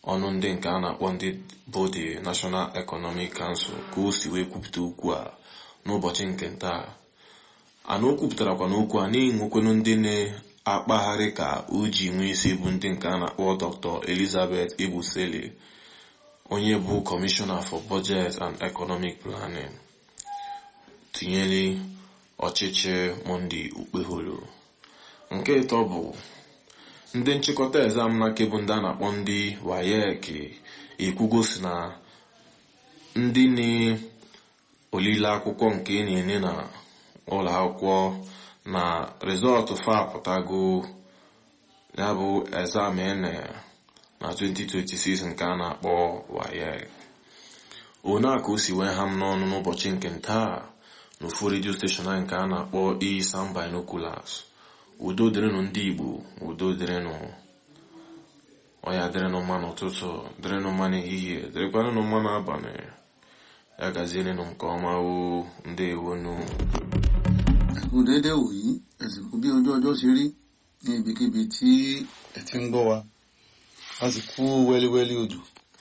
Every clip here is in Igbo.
ọnụ ndị nke a na-akpọ ndị bụ the National Economic Council ka o si wee kwupụta okwu a n'ụbọchị nke taa ana o kwupụtarakwa n'okwu a na-enwekwenu ndị na-akpagharị ka o ji nwee isi bụ ndị nke a na-akpọ Dr. Elizabeth Ebusele onye bụ Commissioner for Budget and Economic Planning tinyere ọchịchị Monday Okpeholo nke ịtọ bụ ndị nchịkọta exam na kebụ ndị a na-akpọ ndị WAEC ekwugosi na ndị na-olile akwụkwọ nke na-enye na ụlọ akwụkwọ na rịzọtụ fa apụtago ya bụ exam ene na 2026 nke a na-akpọ WAEC one a ka o si wee ha m n'ọnụ n'ụbọchị nke ntaa n'ofu redio steshọn anyị nke a na-akpọ Isam Binoculars udo dịrịnụ ndị Igbo udo dịrịnụ ọya dịrịnụ mma n'ụtụtụ dịrịnụ mma n'ehihie dịrịkwanụ mma n'abalị ya gazierenụ nke ọma o ndewonu ẹkú déédéé wòyí ẹsìnkú bí ojú ọjọ́ ṣe rí ní ibikíbi tí ẹ ti ń gbọ́ wa a sì kú wẹ́líwẹ́lí òjò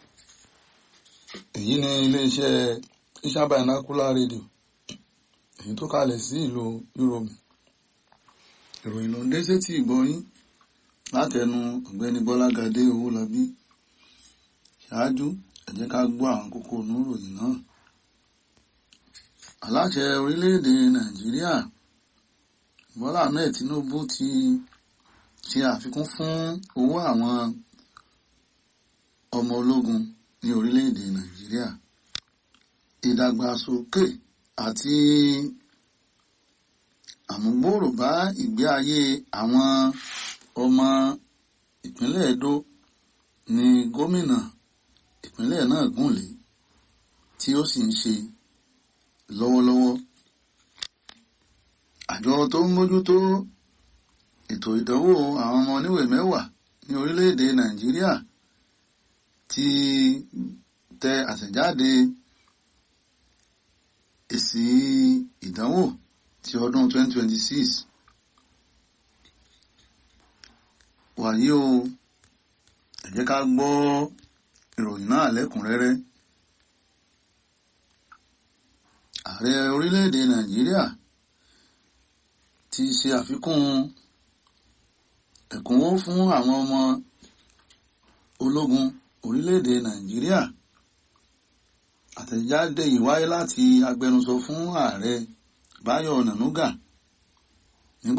èyí ni iléeṣẹ́ Isam Binocular rédíò èyí tó kalẹ̀ sí ìlú Yúróòmù ìròyìn ló ń dé sétí ìgbọ́yín látẹnu ọ̀gbẹ́ni Bọ́lágadé Owólabí ṣáájú ẹ jẹ́ ká gbọ́ àwọn kókó inú ìròyìn náà aláṣẹ orílẹ̀-èdè Nàìjíríà Bọ́lá Ahmed Tinubu ti ṣe àfikún fún owó àwọn ọmọ ológun ní orílẹ̀-èdè Nàìjíríà ìdàgbàsókè àti àmúgbòòrò bá ìgbé ayé àwọn ọmọ ìpínlẹ̀ Edo ní gómìnà ìpínlẹ̀ náà gùnlé tí ó sì ń ṣe lọ́wọ́lọ́wọ́ àjọ tó ń mójútó ètò ìdánwò àwọn ọmọ oníwèé mẹ́wàá ní orílẹ̀-èdè Nàìjíríà ti tẹ àtẹ̀jáde èsì ìdánwò ti ọdún 2026 wàyí o ẹ jẹ́ ká gbọ́ ìròyìn náà lẹ́kùnrẹ́rẹ́ ààrẹ orílẹ̀-èdè Nàìjíríà ti ṣe àfikún ẹ̀kúnwó fún àwọn ọmọ ológun orílẹ̀-èdè Nàìjíríà àtẹ̀jáde yìí wáyé láti agbẹnusọ fún ààrẹ Báyọ̀ Nànúgà